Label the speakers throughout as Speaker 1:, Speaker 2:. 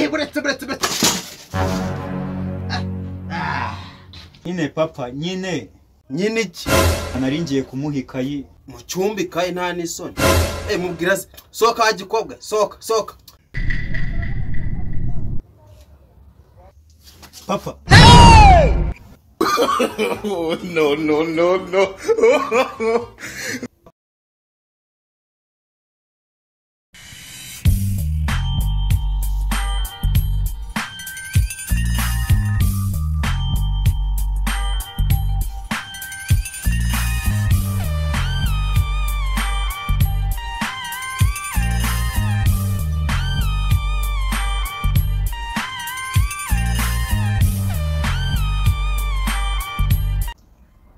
Speaker 1: buretse buretse buretse
Speaker 2: nyine papa nyine
Speaker 1: nyine iki
Speaker 2: nari ngiye kumuha ikayi
Speaker 1: mu cyumba ikaye nta n'isoni eh mubwira se sohoka wa gikobwa sohoka sohoka
Speaker 2: papa
Speaker 1: no no no no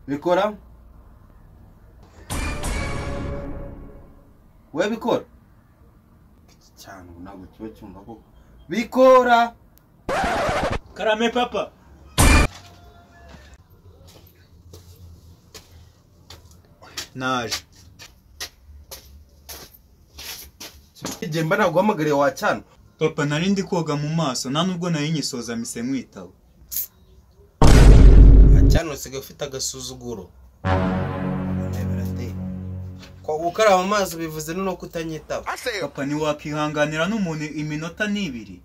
Speaker 1: bikora we bikora iki cyane ubu ntabwo kiba cyumva ko bikora
Speaker 2: karame papa naje
Speaker 1: igihe mba ntabwo uhamagariye wa cyane
Speaker 2: papa nari ndi koga mu maso nta nubwo nari nyisoza mise mwitaba
Speaker 1: cyane usigaye ufite agasuzuguro gukaraba amazi bivuze no kutanyitaba
Speaker 2: papa ntiwakwihanganira n'umuntu iminota n'ibiri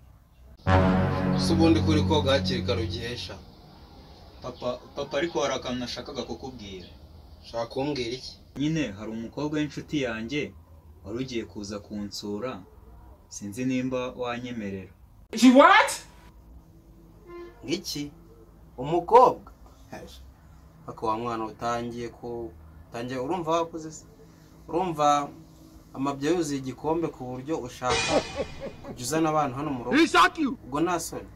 Speaker 1: si ubundi kuri koga hakiri kare ugihesha
Speaker 2: papa papa ariko hari akantu nashakaga kukubwira
Speaker 1: ushaka kumbwira iki
Speaker 2: nyine hari umukobwa w'inshuti yanjye wari ugiye kuza kunsura sinzi nimba wanyemerera
Speaker 1: iki umukobwa paka wa mwana utangiye ku utangiye urumva wakoze se urumva amabya yuzuye igikombe ku buryo ushaka kujya uzana abantu hano mu rugo ubwo nta soni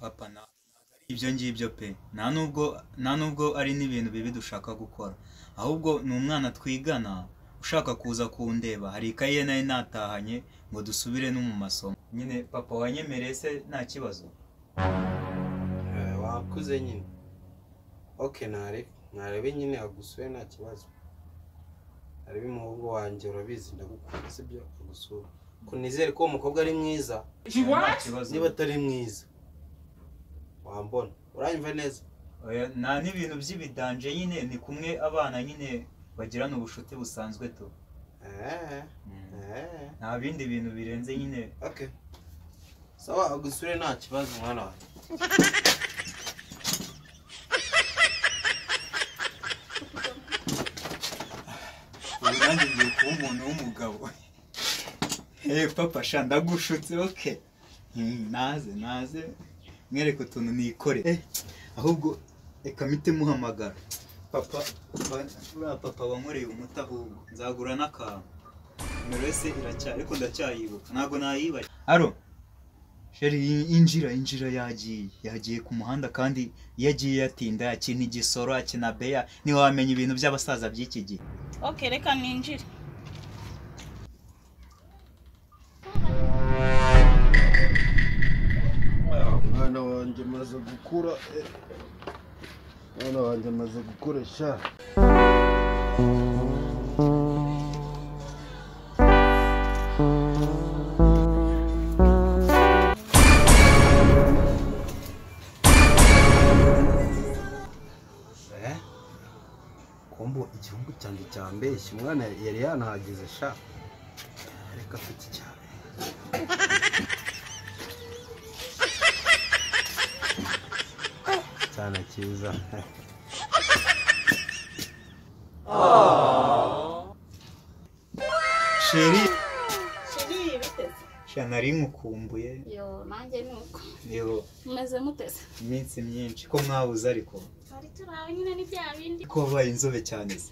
Speaker 2: papa na ari ibyo ngibyo pe nta nubwo nta nubwo ari n'ibintu bibi dushaka gukora ahubwo ni umwana twigana ushaka kuza kundeba hari ikaye nayo natahanye ngo dusubire no mu masomo nyine papa wanyemereye se nta kibazo
Speaker 1: Eh, wakuze nyine ok narebe narebe nyine agusuye nta kibazo narebe umuhungu wanjye urabizi ndagukunda sibyo agusura ko nizere ko uwo mukobwa ari mwiza
Speaker 2: nta kibazo
Speaker 1: niba atari mwiza wambona uranyumva neza
Speaker 2: Oya, nta n'ibintu by'ibidanje nyine ni kumwe abana nyine bagirana ubucuti busanzwe tu
Speaker 1: Eh, eh.
Speaker 2: nta bindi bintu birenze nyine
Speaker 1: ok sawa agusure nta kibazo mwana wanjye
Speaker 2: ubu nanjye ngiye kuba umuntu w'umugabo eee papa sha ndagushutse oke Hmm, naze naze mwereke utuntu nikore Eh, ahubwo reka mpite muhamagara papa ba- buriya papa wankoreye umuti ahubwo nzagura n'akantu nimero yose iracyari ariko ndacyayibuka ntabwo nayibaye aro sheri in- injira injira yagiye yagiye ku muhanda kandi iyo agiye yatinda yakina igisoro akina beya ntiwamenya ibintu by'abasaza by'iki gihe
Speaker 3: ok reka ninjire
Speaker 4: mwana wanjye amaze gukura eh. mwana wanjye amaze gukoresha
Speaker 1: kumbu igihugu cyanjye cyambeshya umwana yari yanahageze sha reka afite icyaro cyane cyiza
Speaker 2: sheri
Speaker 3: shiri biteze
Speaker 2: sha nari nkukumbuye
Speaker 3: yo nanjye ni uko
Speaker 2: niho
Speaker 3: mumeze muteze
Speaker 2: iminsi myinshi ko mwabuze ariko
Speaker 3: twari turawe nyine ni bya bindi
Speaker 2: ko wabaye inzobe cyane se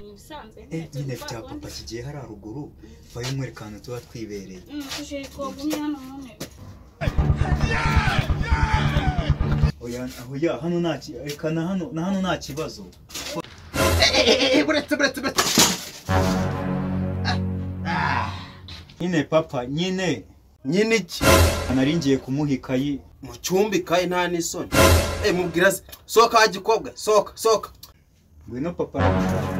Speaker 3: ni ibisanzwe
Speaker 2: Eh,
Speaker 3: nyine
Speaker 2: nyine
Speaker 3: turi kwa
Speaker 2: bya
Speaker 3: kundi.
Speaker 2: papa kigiye hari haruguru vayo mwerekana tuba twibereye
Speaker 3: Mm, shiri twagumye hano mu ntebe
Speaker 2: oya aho ya hano nta ki- reka na hano na hano nta kibazo
Speaker 1: buretse buretse buretse
Speaker 2: nyine papa nyine
Speaker 1: nyine iki
Speaker 2: nari ngiye kumuha ikayi
Speaker 1: mu cyumba ikaye nta n'isoni eh mubwira se sohoka wa gikobwa sohoka sohoka
Speaker 2: ngwino papa aragushaka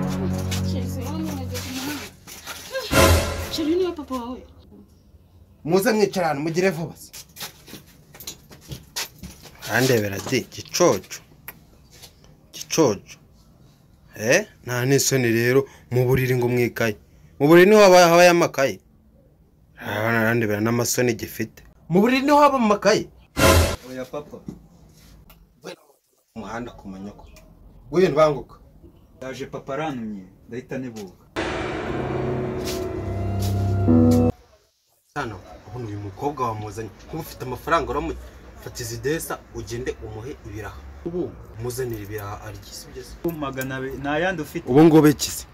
Speaker 3: shiri siyo mugeze umuhanda shiri niwe papa wawe
Speaker 1: muze mwicara ahantu mugire vuba se arandebera di gicoco gicoco eh nta n'isoni rero mu buriri ngo mwikaye mu buriri niho haba habayo amakaye urabona arandebera n'amasoni gifite mu buriri niho haba amakaye
Speaker 2: oya papa
Speaker 1: umuhanda ku manyoko w'ibintu ntibanguka
Speaker 2: yaje papa arantumye ndahita nibuka
Speaker 1: hano ubu uyu mukobwa wamuzanye kuba ufite amafaranga uramufatiza idesa ugende umuhe ibiraha ubu umuzanire ibiraha arya si byo se
Speaker 2: magana abiri nta yandi ufite
Speaker 1: ubu ngubu ikize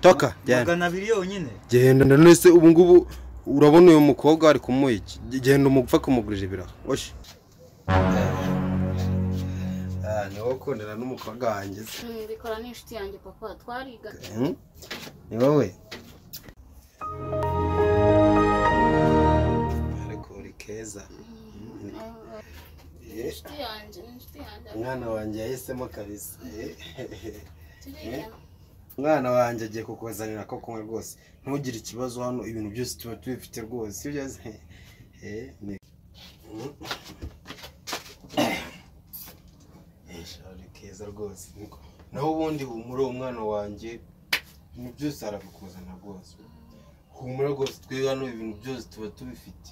Speaker 1: toka genda
Speaker 2: magana abiri yonyine
Speaker 1: genda none se ubu ngubu urabona uyu mukobwa ari kumuha iki genda umupfa kumugurira ibiraha oshi ni wowe ukundana n'umukobwa wanjye se
Speaker 3: mbikora n'inshuti yanjye papa twariga
Speaker 1: Hmm? ni wowe ariko uri keza Eh,
Speaker 3: inshuti yanjye ni inshuti yanjye
Speaker 1: umwana wanjye yahisemo kabisa Eh.
Speaker 3: turigana
Speaker 1: umwana wanjye agiye kukuzanira ko kunywa rwose ntugire ikibazo hano ibintu byose tuba tubifite rwose sibyo se Eh, ni- Mm. Eh, shari keza rwose niko. naho ubundi humura umwana wanjye ibintu byose arabikuzana rwose humura rwose twe hano ibintu byose tuba tubifite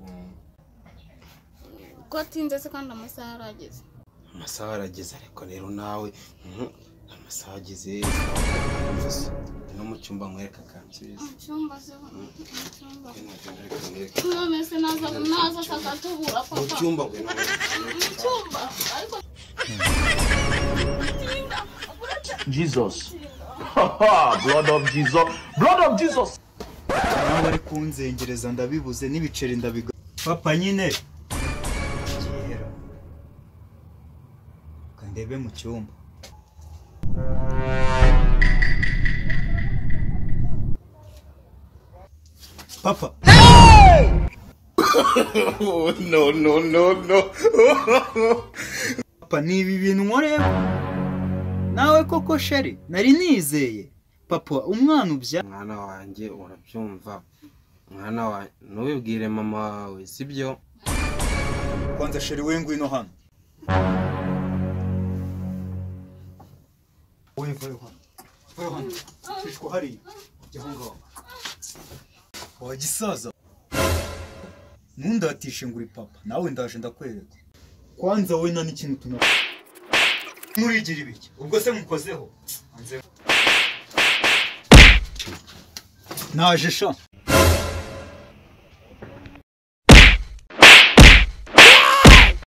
Speaker 1: Mm.
Speaker 3: ko atinze se kandi amasaha arageze
Speaker 1: amasaha arageze ariko rero nawe mhm, amasaha ageze no mu cyumba nkwereka kansibiza
Speaker 3: mu cyumba se mu cyumba
Speaker 1: mu
Speaker 3: none se naza naza akatubura papa
Speaker 1: cyumba ngwino
Speaker 3: mu cyumba ariko
Speaker 5: Jesus. blood of Jesus. Blood of Jesus.
Speaker 2: nawe ari kunzengereza ndabibuze n'ibiceri ndabiga papa nyine kera kandebe mu cyumba papa papa ni ibi bintu nkorera nawe koko sheri nari nizeye papa umwana ubya
Speaker 1: mwana wanjye urabyumva mwana wanjye ntubibwire mama wawe sibyo
Speaker 2: kwanza sheri we ngwino hano wowe vayo hano vayo hano shishwa hariya jya aho ngaho wa gisaza ntundatishe ngo uri papa nawe ndaje ndakwereka kwanza wowe nta n'ikintu tuna nturigira ibiki ubwo se mukozeho Hanze. naje sha